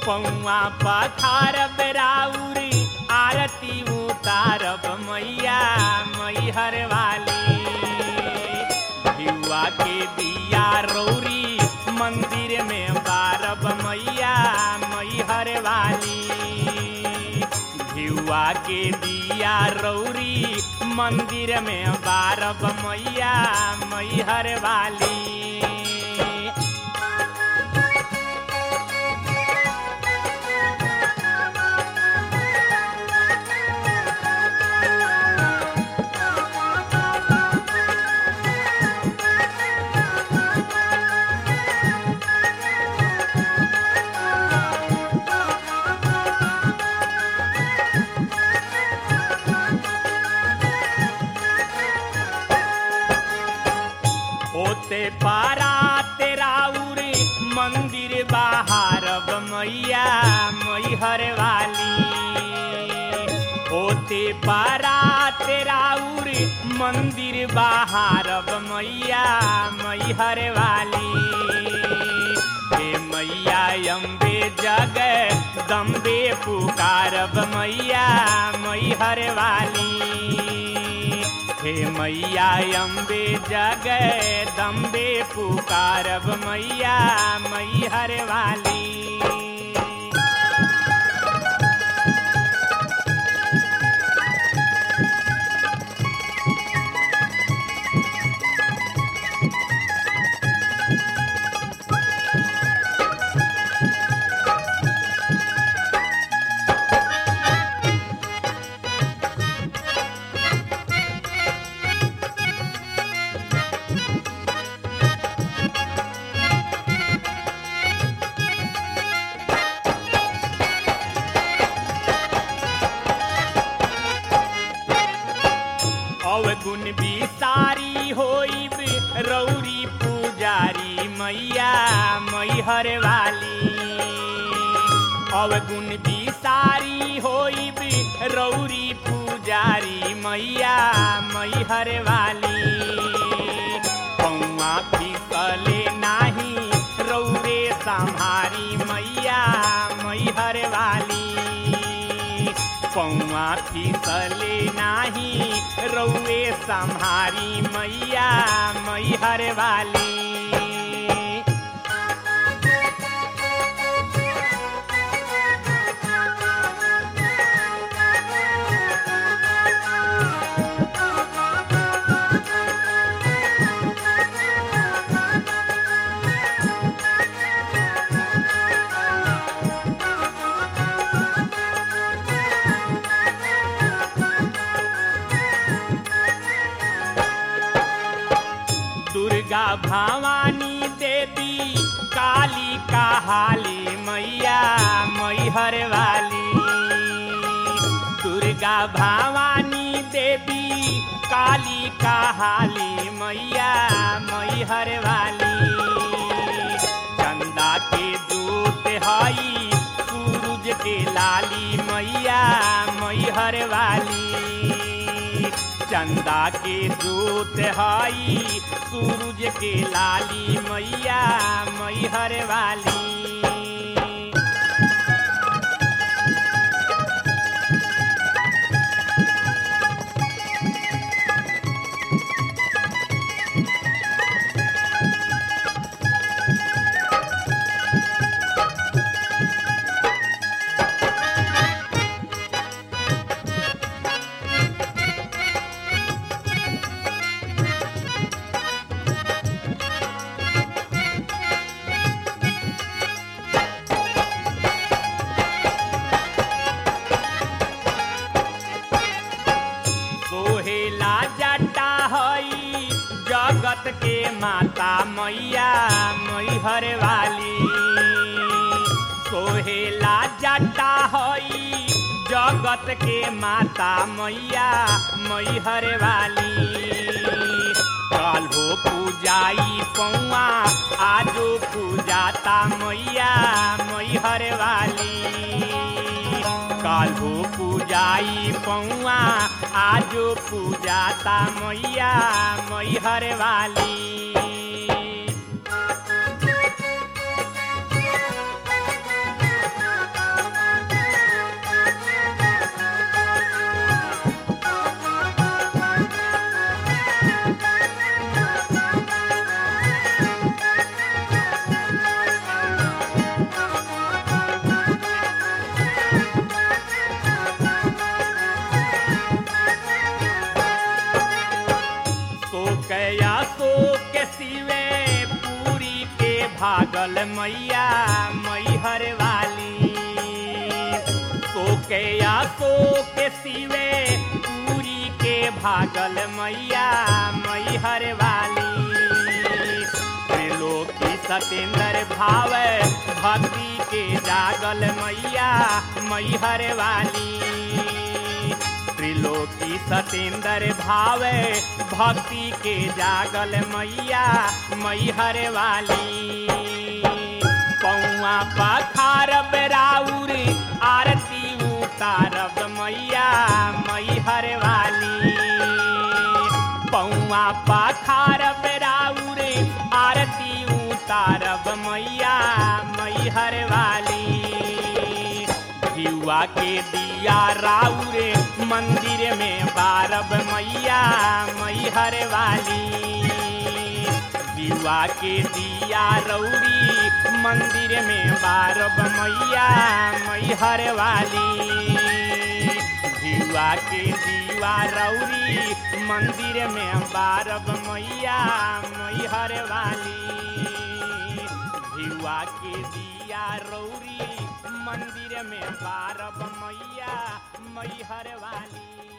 पौआ पखारब राउरी आरती उतारब मैया मैहर वाली भियुआ के दिया रौरी मंदिर में बारब मैया मैहर वाली भियुआ के दिया रौरी मंदिर में बारब मैया मैहर वाली होते पारा तेरा उरे मंदिर बाहरब मैया मैहर वाली होते पारा तेरा उरे मंदिर बाहरब मैया मैहर वाली हे मैया अम्बे जग दम्बे पुकारब मैया मैहर वाली हे मैया अम्बे जग दम्बे पुकारब मैया मैहर वाली अवगुण बिसारी होइब रौरी पुजारी मैया मैहर वाली अवगुण बिसारी होइब रौरी पुजारी मैया मैहर वाली पौआ फिसले नाही रौरे सम्हारी मैया मैहर वाली पौआ फिसले नाही रौए सम्हारी मैया मैहर वाली दुर्गा भवानी देवी काली काली मैया मैहर वाली दुर्गा भवानी देवी काली काली मैया मैहर वाली चंदा के दूत हई सूरज के लाली मैया मैहर वाली चंदा के दूत हई सूरज के लाली मैया मैहर वाली सोहेला जटा हई जगत के माता मैया मैहर वाली सोहेला जटा हई जगत के माता मैया मैहर वाली काल्हो पूजाई पौआ आजो पूजाता मैया मैहर वाली काल्हो पूजाई पौआ आजो पूजाता मैया मैहर वाली जागल मैया मैहर वाली सोके या सोके सिवे पूरी के भागल मैया मैहर वाली त्रिलोकी सतेंद्र भाव भक्ति के जागल मैया मैहर वाली त्रिलोकी सतेंद्र भाव भक्ति के जागल मैया मैहर वाली पौआ पखारब राउर आरती उतारब मैया मैहर वाली पौआ पखारब राउर आरती उतारब मैया मैहर वाली युवा के दिया राउरे मंदिर में बारब मैया मैहर वाली युवा के दिया रौरी मंदिर में बारब मैया मैहर वाली युवा के दीवा रौरी मंदिर में बारब मैया मैहर वाली भिवा के दिया रौरी मंदिर में बारब मैया मैहर वाली